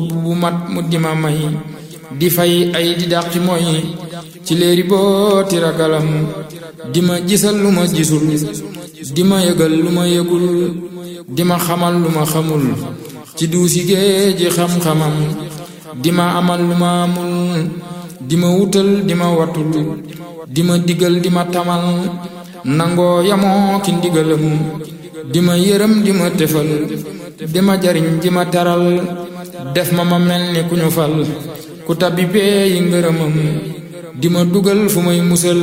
bu mat mu di ma may di fay ay di dàqi mooy ci léeri booti ragalam di ma gisal lu ma gisul di ma yëgal lu ma yëgul di ma xamal lu ma xamul ci duusi géeji xam-xamam di ma amal lu ma amul di ma wutal di ma watul di ma digal di ma tamal nangoo yamoo ki ndigalam di ma yërëm di ma tefal di ma jariñ di ma teral def ma ma mel ni ku ñu fal ku tabbi bee yi ngërëmam di ma dugal fu may musal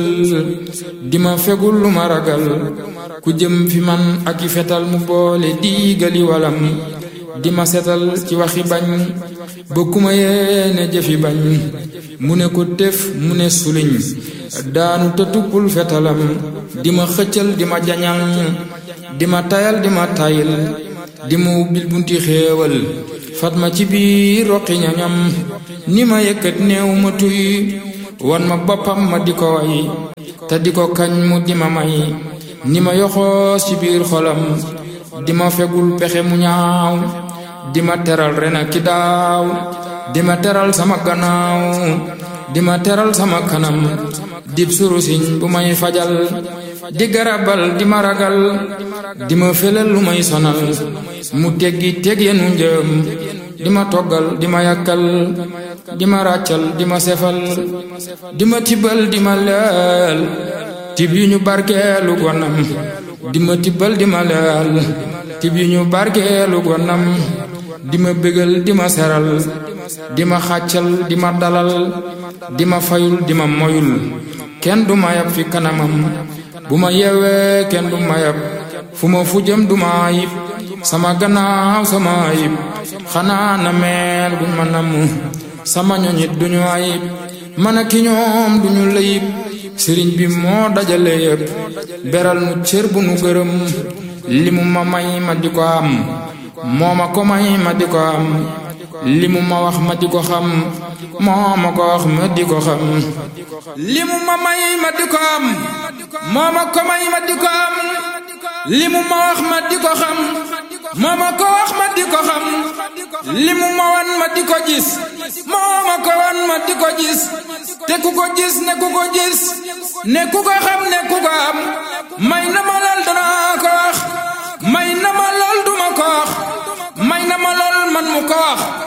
di ma fegul lu ma ragal ku jëm fi man ak i fetal mu boole diigali walam di ma setal ci waxi bañ ba ku ma yéene jëfi bañ mu ne ko tëf mu ne suliñ daanu te tuppul fetalam di ma xëccal di ma jañal di ma tayal di ma tayil di ma ubbil bunti xéewal fat ma ci biir roqi ñañam ni ma yëkkat néew ma tuy wan ma boppam ma di ko way te di ko kañ mu di ma may ni ma yoxoos ci biir xolam di ma fegul pexe mu ñaaw di ma teral ren ak ki daaw di ma teral sama gannaaw di ma teral sama kanam dib surusiñ bu may fajal di garabal di ma ragal di ma felal lu may sonal mu teggi teg yenu njëm di ma toggal di ma yàkkal di ma ràccal di ma sefal di ma tibbal di ma leel tib yu ñu barkeelu gonam di ma tibbal di ma leel tib yu ñu barkeelu gonam di ma bégal di ma seral di ma xàccal di ma dalal di ma fayul di ma moyul kenn du ma yab fi kanamam bu ma yeewee kenn du ma yab fu ma fu jëm du ma ayib sama gannaaw sama ayib xanaa na meel buñ ma namm sama ñoñit duñu ayib man a ki ñoom duñu layib sëriñ bi moo dajale yëpp beral nu cër bu nu gërëm li mu ma may ma di ko am moo ma ko may ma di ko am li mu ma wax ma di ko xam moo ma ko wax ma di ko xam li mu ma may ma di ko am moo ma ko may ma di ko am li mu ma wax ma di ko xam moo ma ko wax ma di ko xam li mu ma wan ma di ko gis moo ma ko wan ma di ko gis te ku ko gis ne ku ko gis ne ku ko xam ne ku ko am may na ma lool danaa ko wax may na ma lool duma ko wax may na ma lool man mu ko wax